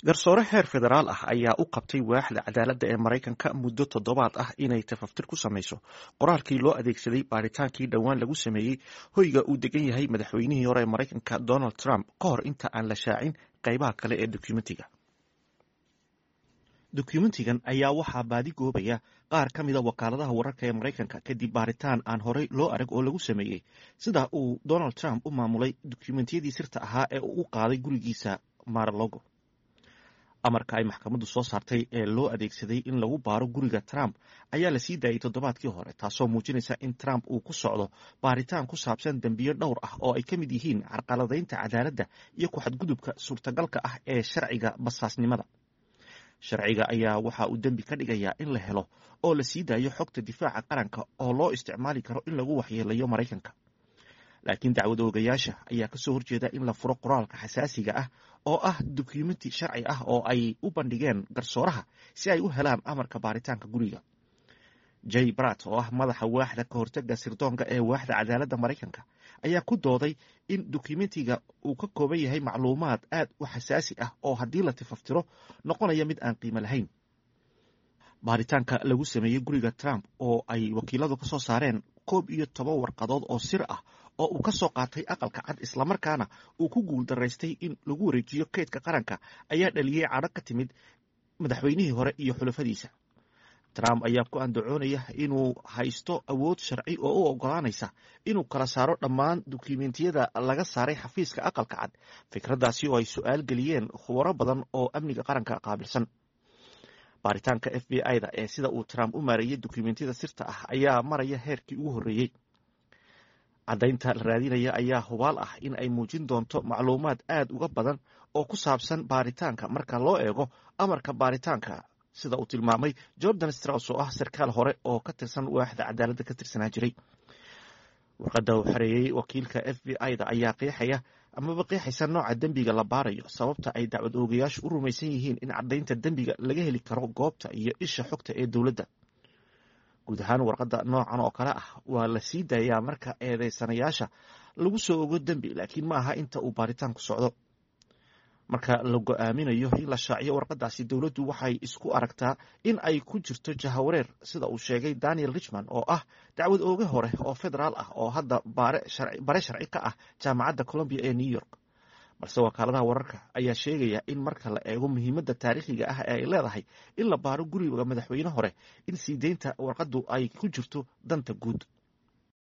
garsoore heer federaal ah ayaa u qabtay waaxda cadaaladda ee maraykanka muddo toddobaad ah inay tafaftir ku samayso qoraalkii loo adeegsaday baaritaankii dhowaan lagu sameeyey hoyga uu degan yahay madaxweynihii hore ee maraykanka donald trump ka hor inta aan la shaacin qaybaha kale ee dokumentiga dokumentigan ayaa waxaa baadi goobaya qaar ka mida wakaaladaha wararka ee maraykanka kadib baaritaan aan horey loo arag oo lagu sameeyey sida uu donald trump u maamulay dokumentiyadii sirta ahaa ee uu u qaaday gurigiisa maralogo amarka ay maxkamaddu soo saartay ee loo adeegsaday in lagu baaro guriga trump ayaa la sii daayey toddobaadkii hore taasoo muujinaysa in trump uu ku socdo baaritaan ku saabsan dembiyo dhowr ah oo ay ka mid yihiin carqaladaynta cadaaladda iyo ku-xadgudubka suurtagalka ah ee sharciga basaasnimada sharciga ayaa waxa uu dembi ka dhigayaa in la helo oo la sii daayo xogta difaaca qaranka oo loo isticmaali karo in lagu waxyeelayo maraykanka laakiin dacwad oogayaasha ayaa kasoo horjeeda in la furo qoraalka xasaasiga ah oo ah dokumenti sharci ah oo ay u bandhigeen garsooraha si ay u helaan amarka baaritaanka guriga jay brat oo ah madaxa waaxda ka hortaga sirdoonka ee waaxda cadaaladda maraykanka ayaa ku dooday in dokumentiga uu ka kooban yahay macluumaad aad u xasaasi ah oo haddii la tifaftiro noqonaya mid aan qiimo lahayn baaritaanka lagu sameeyey guriga trump oo ay wakiiladu ka soo saareen koob iyo toban warqadood oo sir ah oo uu ka soo qaatay aqalka cad islamarkaana uu ku guul daraystay in lagu wareejiyo kaydka qaranka ayaa dhaliyey cadho ka timid madaxweynihii hore iyo xulafadiisa trump ayaa ku andacoonaya inuu haysto awood sharci oo u ogolaanaysa inuu kala saaro dhammaan dukumentiyada laga saaray xafiiska aqalka cad fikraddaasi oo ay su-aal geliyeen khubaro badan oo amniga qaranka qaabilsan baaritaanka f b i da ee sida uu trump u maareeyey dokumentiyada sirta ah ayaa maraya heerkii ugu horreeyey caddaynta la raadinaya ayaa hubaal ah in ay muujin doonto macluumaad aad uga badan oo ku saabsan baaritaanka marka loo eego amarka baaritaanka sida uu tilmaamay jordan straus oo ah sarkaal hore oo ka tirsan waaxda cadaaladda ka tirsanaa jiray warqadda uu xareeyey wakiilka f b i da ayaa qeexaya amaba qeexaysa nooca dembiga la baarayo sababta ay dacwad oogayaashu u rumaysan yihiin in caddaynta dembiga laga heli karo goobta iyo isha xogta ee dowladda guud ahaan warqadda noocan oo kale ah waa la sii daayaa marka eedeysanayaasha lagu soo ogo dembi laakiin ma aha inta uu baaritaanku socdo marka la go-aaminayo in la shaaciyo warqadaasi dowladdu waxay isku aragtaa in ay ku jirto jahawareer sida uu sheegay daniel richmond oo ah dacwad ooge hore oo federaal ah oo hadda bare sharci ka ah jaamacadda colombia ee new york balse wakaaladaha wararka ayaa sheegaya in marka la eego muhiimadda taariikhiga ah ee ay leedahay in la baaro guriga madaxweyne hore in sii deynta warqaddu ay ku jirto danta guud